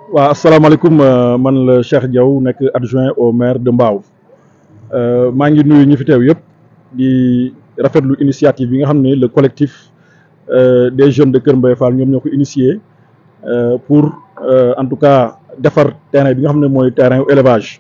waaw asalaamaaleykum man la Cheikh Diaw nekk adjoint au maire de Mbao maa ngi nuyu ñi fi teew yëpp di rafetlu initiative bi nga xam ne le collectif des jeunes de Kër Mbaye Fall ñoom ñoo ko initié pour en tout cas defar terrain bi nga xam ne mooy terrain élevage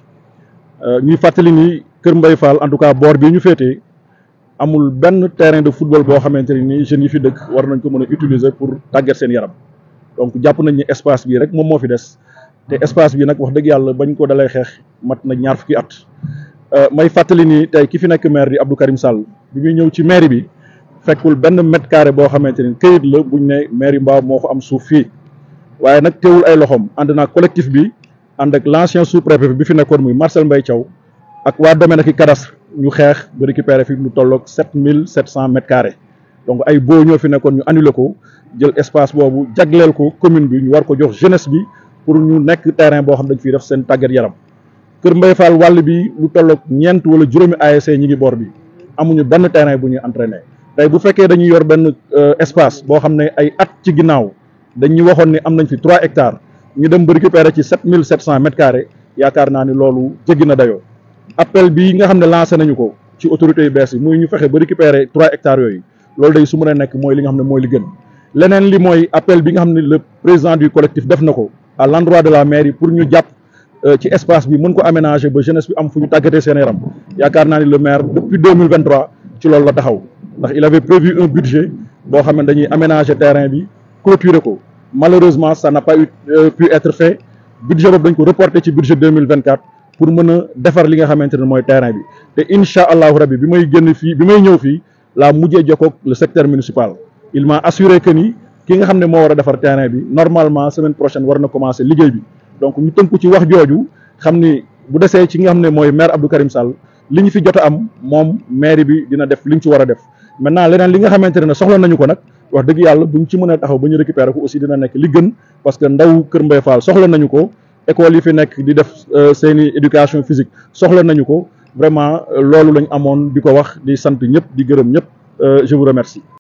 ñuy fàttali ni Kër Mbaye Fall en tout cas boor bii ñu féetee amul benn terrain de football boo xamante ne ni jeunes yi fi dëkk war nañ ko mën a utiliser pour tàggat seen yaram donc jàpp nañ ni espace bii rek moom moo fi des te espace bi nag wax dëgg yàlla bañ ko dalay xeex mat na ñaar fukki at may fàttali ni tey ki fi nekk maire di Abdou Karim Sall bi muy ñëw ci mairie bi fekkul benn mètre carré boo xamante ni këyit la buñ ne mairie Mbao moo ko am suuf fii waaye nag teewul ay loxoom ànd naa collectif bi ànd ak l' ancien sous préfet bi fi nekkoon muy Marcel Mbaye Thiaw ak waa domaine ak i cadastre ñu xeex ba récupérer fi lu tolloog sept mille sept cent mètres carrés donc ay boo ñoo fi nekkoon ñu annulé ko jël espace boobu jagleel ko commune bi ñu war ko jox jeunesse bi pour ñu nekk terrain boo xam dañ fiy def seen tàggat yaram Kër Mbaye Fall wàll bi lu tolloog ñeent wala juróomi ASC ñi ngi boor bi amuñu benn terrain bu ñuy entraîner tey bu fekkee dañuy yor benn espace boo xam ne ay at ci ginnaaw dañuy waxoon ni am nañ fi trois hectares ñu dem ba récupérer ci sept mille sept cent mètres carrés yaakaar naa ni loolu jéggi na dayoo appel bi nga xam ne lancé nañu ko ci autorités yu bees yi muy ñu fexe ba récupérer trois hectares yooyu loolu day su mën a nekk mooy li nga xam ne mooy li gën leneen li mooy appel bi nga xam ne le président du collectif def na ko à l' endroit de la mairie pour ñu jàpp ci espace bi mën ko aménager ba jeunesse bi am fu ñu tàggatee seen yaram yaakaar naa ni le maire depuis deux mille vingt trois ci loolu la taxaw ndax il avait prévu un budget boo xam ne dañuy aménager terrain bi clôturer ko malheureusement ça n'a pas eu pu être fait budget boobu dañ ko reporté ci budget deux mille vingt quatre pour mën a defar li nga xamante ne mooy terrain bi te incha allahu rabbi bi may génn fii bi may ñëw fii laa mujjee jokkoog le secteur municipal il m'a assuré que ni ki nga xam ne moo war a defar terrain bi normalement semaine prochaine war na commencer liggéey bi donc ñu tënku ci wax jooju xam ni bu desee ci nga xam ne mooy maire Abdou Karim Sall li ñu fi jot a am moom maire bi dina def li ñu ci war a def maintenant leneen li nga xamante ne soxla nañu ko nag wax dëgg yàlla buñ ci mën a taxaw ba ñu récupérer ko aussi dina nekk li gën parce que ndaw Kër Mbaye Fall soxla nañu ko école yi fi nekk di def seeni éducation physique soxla nañu ko vraiment loolu lañ amoon di ko wax di sant ñëpp di gërëm ñëpp je vous remercie